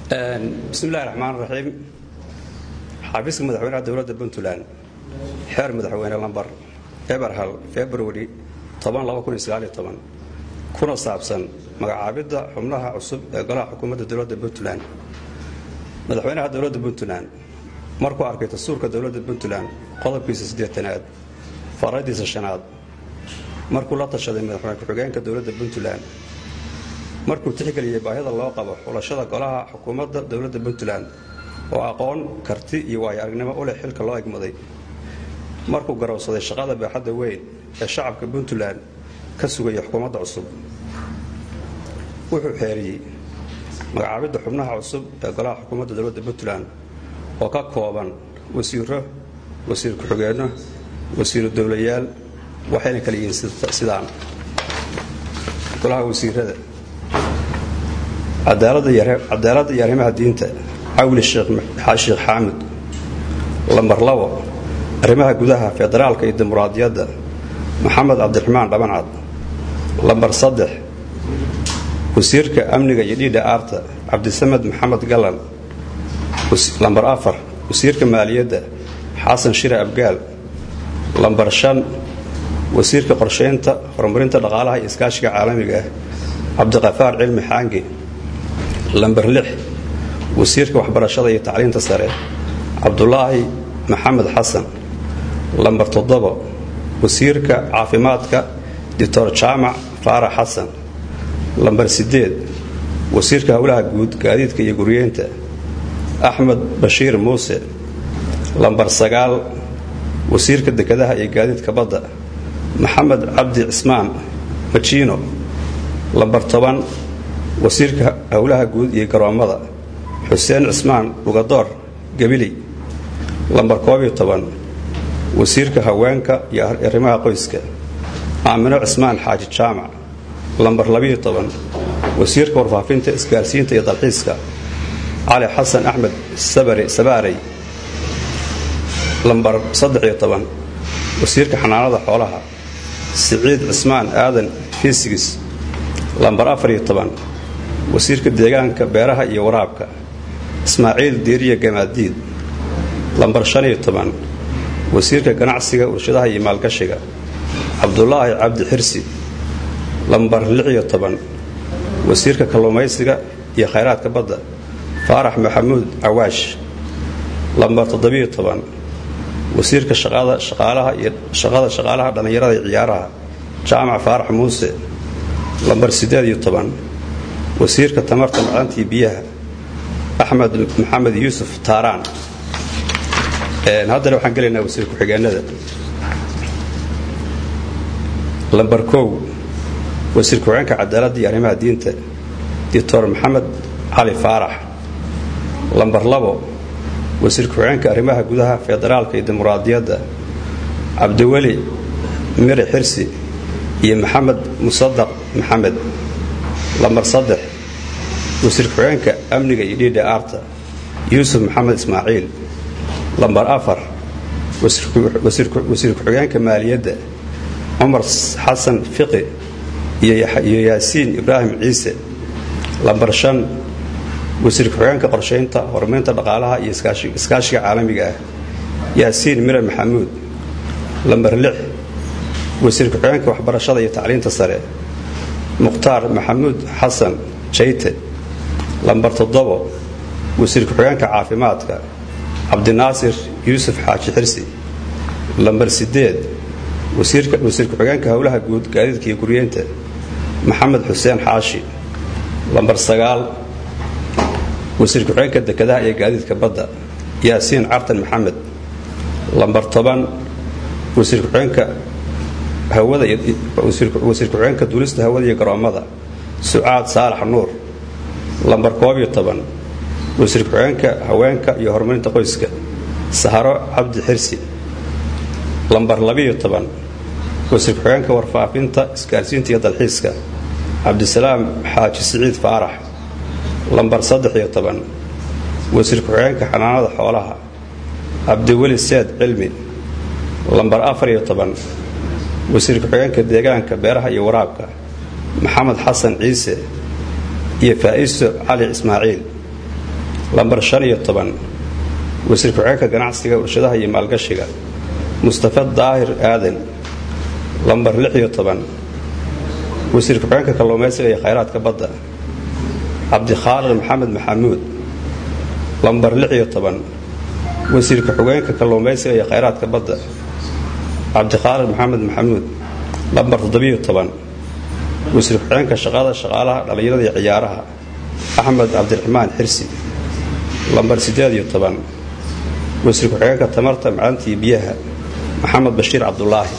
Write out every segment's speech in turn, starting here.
bismillahi raxmaan raxiim xafiiska madaxweynaha dowladda puntland xeer madaxweyne lambar eberhal februari kuna saabsan magacaabidda xubnaha cusub ee golaha xukuumadda dowladda puntland madaxweynaha dowladda puntland markuu arkay dastuurka dowladda puntland qodobkiisa siddeetanaad faradiisa shanaad markuu la tashaday madaxweyne ku-xigeenka dowladda puntland markuu tixgeliyey baahida loo qabo xulashada golaha xukuumadda dowladda puntland oo aqoon karti iyo waayo aragnimo u leh xilka loo egmaday markuu garowsaday shaqada baaxadda weyn ee shacabka puntland ka sugaya xukuumadda cusub wuxuu xeeriyey magacaabidda xubnaha cusub ee golaha xukuumadda dowladda puntland oo ka kooban wasiiro wasiir ku-xigeenno wasiiru dowlayaal waxayna kala yihiin sidaan golaha wasiirada cadaaladda iyo arrimaha diinta cawli sheekh xaamud lambar labo arrimaha gudaha federaalka iyo dimuqraadiyadda maxamed cabdiraxmaan dhabancad lambar saddex wasiirka amniga iyo dhiidha aarta cabdisamed maxamed galan lambar afar wasiirka maaliyadda xasan shire abgaal lambar shan wasiirka qorshaynta horumarinta dhaqaalaha iyo iskaashiga caalamiga ah cabdiqafaar cilmi xaangi lambar lix wasiirka waxbarashada iyo tacliinta sare cabdulaahi maxamed xasan lambar toddobo wasiirka caafimaadka doctor jaamac faarax xasan lambar siddeed wasiirka howlaha guud gaadiidka iyo guryeynta axmed bashiir muuse lambar sagaal wasiirka dekedaha iyo gaadiidka badda maxamed cabdi cismaan majiino lambar toban wasiirka howlaha guud iyo garoommada xuseen cismaan dhugadoor gebili lambar koobiyo toban wasiirka haweenka iyo arrimaha qoyska aamino cismaan xaaji jaamac lambar labiyo toban wasiirka warfaafinta isgaarsiinta iyo dalxiiska cali xasan axmed sabaarey lambar saddexiyo toban wasiirka xanaanada xoolaha siciid cismaan aadan fiisigis lambar afariyo toban wasiirka deegaanka beeraha iyo waraabka ismaaciil diiriya gamaadiid lambar shaniyo toban wasiirka ganacsiga warshadaha iyo maalgashiga cabdulaahi cabdi xirsi lambar lixiyo toban wasiirka kalluumaysiga iyo khayraadka badda faarax maxamuud cawaash lambar toddobiyo toban wasiirka shaqada shaqaalaha dhallinyarada iyo ciyaaraha jaamac faarax muuse lambar siddeed iyo toban wasiirka tamarta macaantii biyaha axmed maxamed yuusuf taaraan haddana waxaan gelaynaa wasiir ku-xigeenada lambar kow wasiir ku-xigeenka cadaaladda iyo arrimaha diinta doctor maxamed cali faarax lambar labo wasiir ku-xigeenka arrimaha gudaha federaalka iyo dimuqraadiyadda cabdiweli miri xirsi iyo maxamed musadaq maxamed lambar saddex wasiir ku-xigeenka amniga iyo dhiidha aarta yuusuf maxamed ismaaciil lambar afar wasiir ku-xigeenka maaliyadda cumar xasan fiqi iyo yaasiin ibraahim ciise lambar shan wasiir ku-xigeenka qorshaynta horumarinta dhaqaalaha iyo iskaashiga caalamiga ah yaasiin mire maxamuud lambar lix wasiir ku-xigeenka waxbarashada iyo tacliinta sare mukhtaar maxamuud xasan jayte lambar toddobo wasiir ku-xigeenka caafimaadka cabdinaasir yuusuf xaaji xirsi lambar siddeed wasiir ku-xigeenka howlaha guud gaadiidka iyo guryeynta maxamed xuseen xaashi lambar sagaal wasiir ku-xigeenka dekedaha iyo gaadiidka badda yaasiin cartan maxamed lambar toban wasiir ku-xigeenka wasiir ku-xigeenka duulista hawada iyo garoommada sucaad saalax nuur lambar koobiyo toban wasiir ku-xigeenka haweenka iyo horumarinta qoyska saharo cabdi xirsi lambar labiyo toban wasiir ku-xigeenka warfaafinta isgaarsiinta iyo dalxiiska cabdisalaam xaaji siciid faarax lambar saddex-iyo toban wasiir ku-xigeenka xanaanada xoolaha cabdiweli seed cilmi lambar afariyo toban wasiir ku-xigeenka deegaanka beeraha iyo waraabka maxamed xasan ciise iyo faa'iso cali ismaaciil lambar shan iyo toban wasiir ku-xigeenka ganacsiga warshadaha iyo maalgashiga mustafa daahir aadan lambar lix iyo toban wasiir ku-xigeenka kalluumaysiga iyo khayraadka badda cabdikhaalid maxamed maxamuud lambar lix iyo toban wasiir ku-xigeenka kalluumaysiga iyo khayraadka badda cabdikhaalid maxamed maxamuud lambar toddobiyo toban wasiir ku-xigeenka shaqada shaqaalaha dhallinyarada iyo ciyaaraha axmed cabdiraxmaan xirsi lambar siddeed iyo toban wasiir ku-xigeenka tamarta macdanta iyo biyaha maxamed bashiir cabdulaahi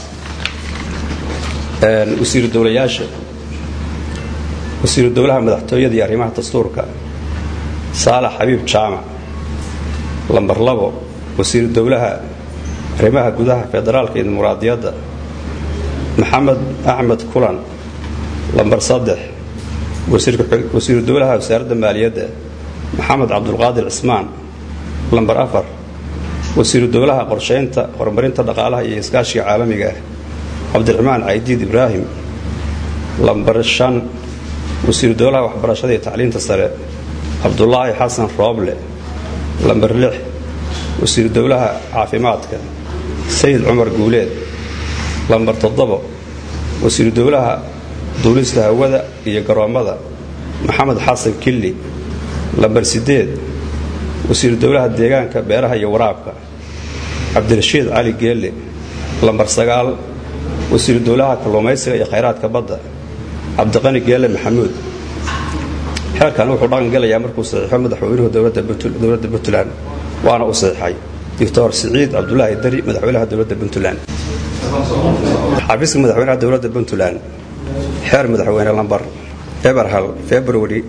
wasiiru dowlayaasha wasiiru dowlaha madaxtooyada iyo arrimaha dastuurka saalax xabiib jaamac lambar labo wasiiru dowlaha arrimaha gudaha federaalka iyo dimuqraadiyadda maxamed axmed kulan lambar saddex wasiiru dowlaha wasaaradda maaliyadda maxamed cabdulqaadir cismaan lambar afar wasiiru dowlaha qorshaynta horumarinta dhaqaalaha iyo iskaashiga caalamiga ah cabdiraxmaan caydiid ibraahim lambar shan wasiiru dowlaha waxbarashada iyo tacliinta sare cabdulaahi xasan rooble lambar lix wasiiru dowlaha caafimaadka sayid cumar guuleed lambar toddobo wasiiru dowlaha duulista hawada iyo garoommada maxamed xasan killi lambar siddeed wasiiru dowlaha deegaanka beeraha iyo waraabka cabdirashiid cali geelle lambar sagaal wasiiru dowlaha kalluumaysiga iyo khayraadka badda cabdiqani geelle maxamuud xeerkan wuxuu dhaqan gelayaa markuu saxiixo madaxweynuhu dowladda puntland waana u saxiixay doctor siciid cabdulaahi dari madaxweynaha dowladda puntland xafiiska madaxweynaha dowladda puntland xeer madaxweyne lambar eberhal februari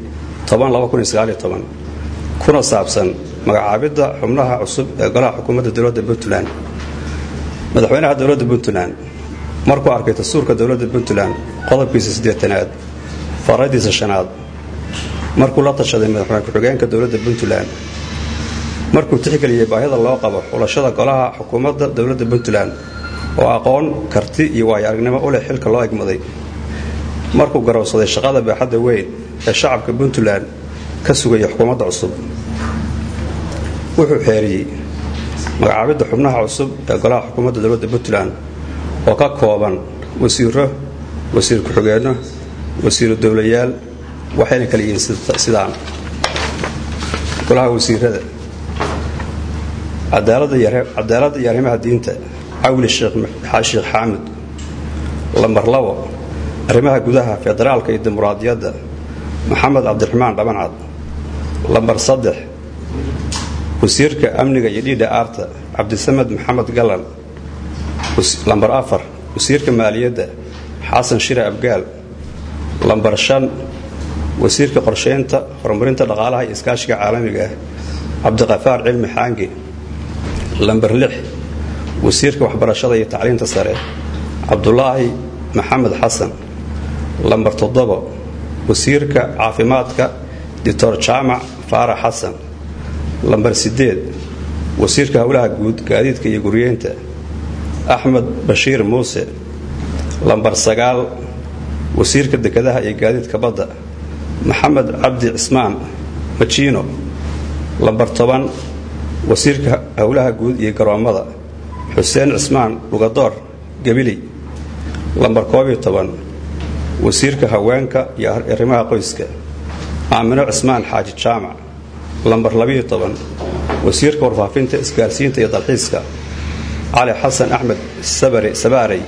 kuna saabsan magacaabidda xubnaha cusub ee golaha xukuumadda dowladda puntland madaxweynaha dowladda puntland markuu arkay dastuurka dowladda puntland qodobkiisa siddeetanaad faradiisa shanaad markuu la tashaday madaxweyne ku-xigeenka dowladda puntland markuu tixgeliyey baahida loo qabo xulashada golaha xukuumadda dowladda puntland oo aqoon karti iyo waayo aragnimo u leh xilka loo egmaday markuu garowsaday shaqada baaxadda weyn ee shacabka puntland ka sugaya xukuumadda cusub wuxuu xeeriyey magacaabidda xubnaha cusub ee golaha xukuumadda dowladda puntland oo ka kooban wasiiro wasiir ku-xigeenno wasiiru dowlayaal waxayna kala yihiin sidaan golaha wasiirada cadaaladda iyo arrimaha diinta cawli sheekh xaamud lambar labo arrimaha gudaha federaalka iyo dimuqraadiyadda maxamed cabdiraxmaan dhabancad lambar saddex wasiirka amniga iyo dhiidha aarta cabdisamed maxamed galan lambar afar wasiirka maaliyadda xasan shire abgaal lambar shan wasiirka qorshaynta horumarinta dhaqaalaha iyo iskaashiga caalamiga ah cabdiqafaar cilmi xaangi lambar lix wasiirka waxbarashada iyo tacliinta sare cabdulaahi maxamed xasan lambar toddobo wasiirka caafimaadka doctor jaamac faarax xasan lambar siddeed wasiirka howlaha guud gaadiidka iyo guryeynta axmed bashiir muuse lambar sagaal wasiirka dekedaha iyo gaadiidka badda maxamed cabdi cismaan majiino lambar toban wasiirka howlaha guud iyo garoommada xuseen cismaan dhugadoor gabiley lambar koobiyo toban wasiirka haweenka iyo arrimaha qoyska aamino cismaan xaaji jaamac lambar labiyo toban wasiirka warfaafinta isgaarsiinta iyo dalxiiska cali xasan axmed sabaarey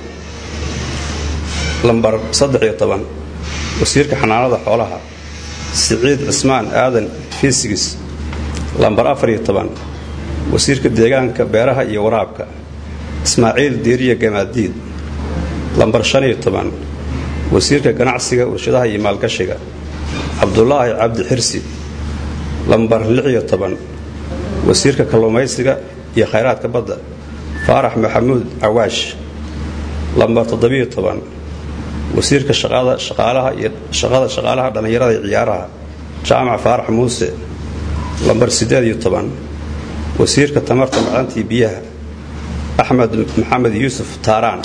lambar saddexiyo toban wasiirka xanaanada xoolaha siciid cismaan aadan fiisigis lambar afariyo toban wasiirka deegaanka beeraha iyo waraabka ismaaciil diiriya gamaadiid lambar shaniyo toban wasiirka ganacsiga warshadaha iyo maalgashiga cabdulaahi cabdi xirsi lambar lixiyo toban wasiirka kalluumaysiga iyo khayraadka badda faarax maxamuud cawaash lambar toddobiyo toban wasiirka shaqada shaqaalaha iyo shaqada shaqaalaha dhallinyarada iyo ciyaaraha jaamac faarax muuse lambar siddeed iyo toban wasiirka tamarta macdanta iyo biyaha axmed maxamed yuusuf taaraan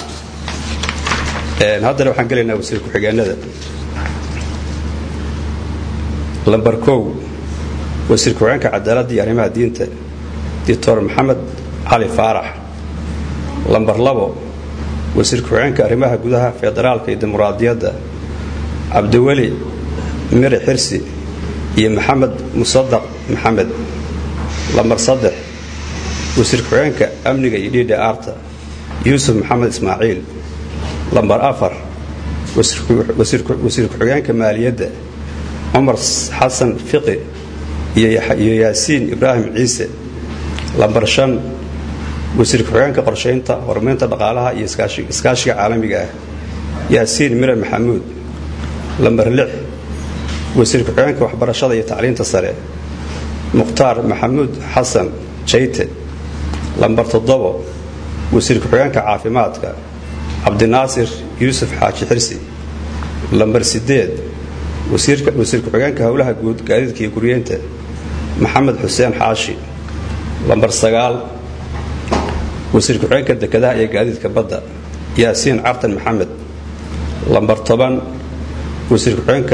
haddana waxaan gelaynaa wasiir ku-xigeenada lambar kow wasiir ku-xigeenka cadaaladda iyo arrimaha diinta doctor maxamed cali faarax lambar labo wasiir ku-xigeenka arrimaha gudaha federaalka iyo dimuqraadiyadda cabdiweli miri xirsi iyo maxamed musadaq maxamed lambar saddex wasiir ku-xigeenka amniga iyo dhiidha aarta yuusuf maxamed ismaaciil lambar afar wasiir ku-xigeenka maaliyadda cumar xasan fiqi iyo yaasiin ibraahim ciise lambar shan wasiir ku-xigeenka qorshaynta horumarinta dhaqaalaha iyo iskaashiga caalamiga ah yaasiin mire maxamuud lambar lix wasiir ku-xigeenka waxbarashada iyo tacliinta sare mukhtaar maxamuud xasan jayte lambar toddobo wasiir ku-xigeenka caafimaadka cabdinaasir yuusuf xaaji xirsi lambar sideed wasiir ku-xigeenka howlaha guud gaadiidka iyo guryeynta maxamed xuseen xaashi lambar sagaal wasiir ku-xigeenka dekedaha iyo gaadiidka badda yaasiin cartan maxamed lambar toban wasiir ku-xigeenka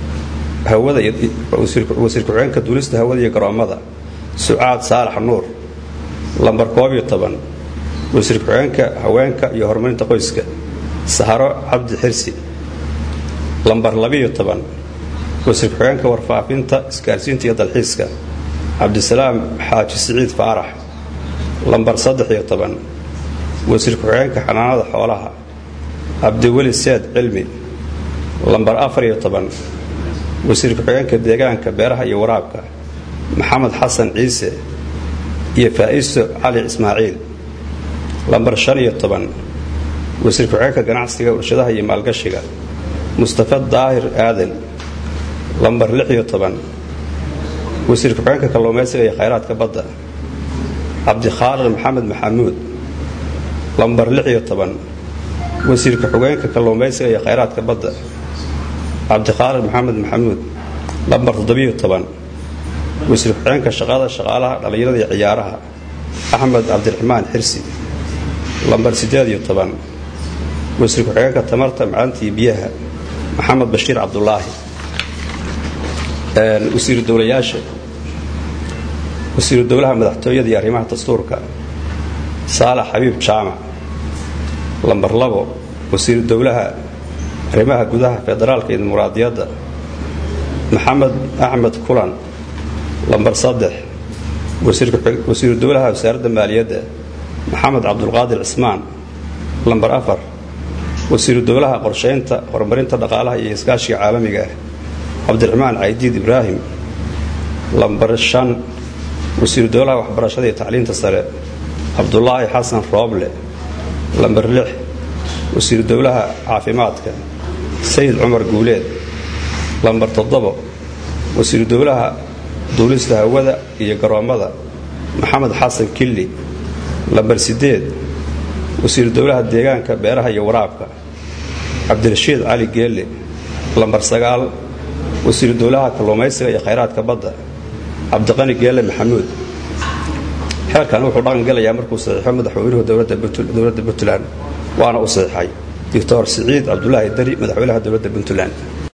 wasiir ku-xigeenka duulista hawada iyo garoommada sucaad saalax nuur lambar koob iyo toban wasiir ku-xigeenka haweenka iyo horumarinta qoyska saharo cabdi xirsi lambar labiyo toban wasiir ku-xigeenka warfaafinta isgaarsiinta iyo dalxiiska cabdisalaam xaaji siciid faarax lambar saddex iyo toban wasiir ku-xigeenka xanaanada xoolaha cabdiweli seed cilmi lambar afar iyo toban wasiir ku-xigeenka deegaanka beeraha iyo waraabka maxamed xasan ciise iyo faa'iso cali ismaaciil lambar shan iyo toban wasiir ku-xigeenka ganacsiga warshadaha iyo maalgashiga mustafa daahir aadan lambar lix iyo toban wasiir ku-xigeenka kalluumaysiga iyo khayraadka badda cabdikhaaliq maxamed maxamuud lambar lix iyo toban wasiir ku-xigeenka kalluumaysiga iyo khayraadka badda cabdikhaaliq maxamed maxamuud lambar toddobiyo toban wasiir ku-xigeenka shaqada shaqaalaha dhallinyarada iyo ciyaaraha axmed cabdiraxmaan xirsi lambar siddeed iyo toban wasiir ku-xigeenka tamarta macdanta iyo biyaha maxamed bashiir cabdulaahi wasiiru dowlayaasha wasiiru dowlaha madaxtooyada iyo arrimaha dastuurka saalax xabiib jaamac lambar labo wasiiru dowlaha arrimaha gudaha federaalka iyo dimuqraadiyadda maxamed axmed kulan lambar saddex wasiiru dowlaha wasaaradda maaliyadda maxamed cabdulqaadir cismaan lambar afar wasiiru dowlaha qorshaynta horumarinta dhaqaalaha iyo iskaashiga caalamiga ah cabdiraxmaan caydiid ibraahim lambar shan wasiiru dowlaha waxbarashada iyo tacliinta sare cabdulaahi xasan rooble lambar lix wasiiru dowlaha caafimaadka sayid cumar guuleed lambar toddobo wasiiru dowlaha duulista hawada iyo garoommada maxamed xasan killi lambar siddeed wasiiru dowlaha deegaanka beeraha iyo waraabka cabdirashiid cali geelle lambar sagaal wasiiru dowlaha kalluumaysiga iyo khayraadka badda cabdiqani geelle maxamuud xeerkan wuxuu dhaqan gelayaa markuu saxiixo madaxweynuhu dowladda puntland waana u saxiixay doctor siciid cabdulaahi dari madaxweynaha dowladda puntland